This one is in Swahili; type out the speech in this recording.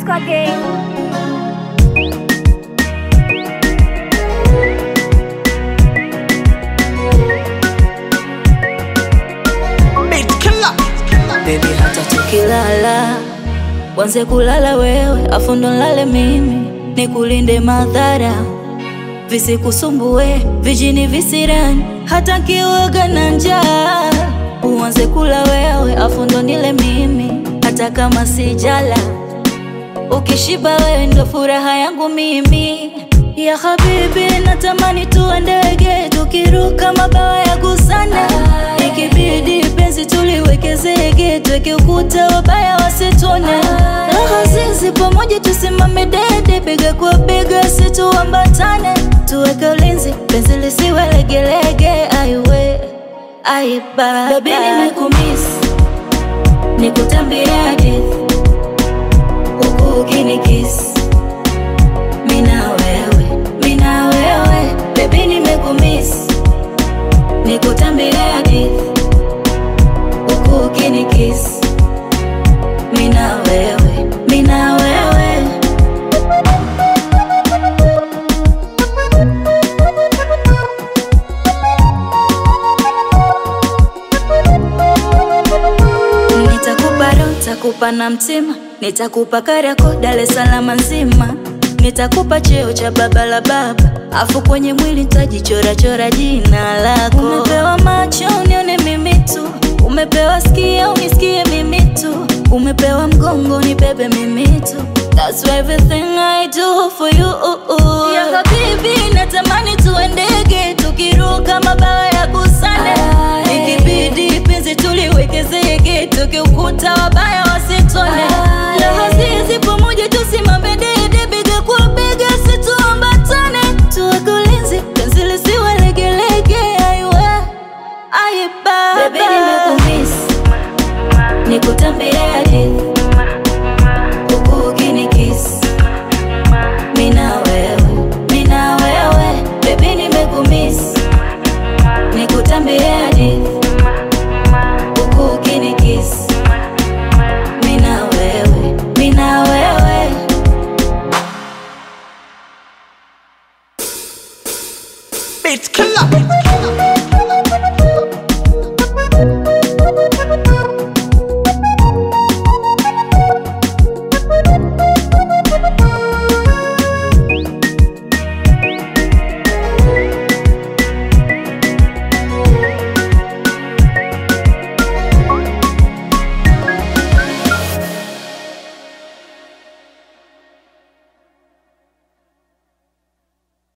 again. Baby, hata tukilala wanze kulala wewe, afu ndo nlale mimi, nikulinde madhara visikusumbue, vijini visirani, hata nkiwaga na njaa uanze kula wewe, afu ndo nile mimi, hata kama sijala. Ukishiba wewe ndo furaha yangu mimi ya habibi, natamani tuwe ndege tukiruka mabawa ya gusana, ikibidi penzi tuliweke zege, tuweke ukuta wabaya wasitone, raha zizi pamoja tusimame dede, bega kwa bega situambatane, tuweke ulinzi penzi lisiwe legelege, aiwe aiba baby, nimekumiss nikutambia hadithi huku ukinikisi mina wewe mina wewe bebi nimekumiss nikutambia hadithi huku ukinikisi mina wewe mina wewe Nitakupa roho, nitakupa na mtima, nitakupa Kariakoo, Dar es Salaam nzima, nitakupa cheo cha baba la baba, afu kwenye mwili nitajichora chora jina lako. Umepewa macho unione mimi tu, umepewa skia unisikie mimi tu, umepewa mgongo nibebe mimi tu. That's everything I do for you. Ya habibi, natamani tuwe ndege tukiruka mabawa ya gusane, ikibidi penzi tuliweke zege tukiukuta wabaya wasitone, raha zizi pamoja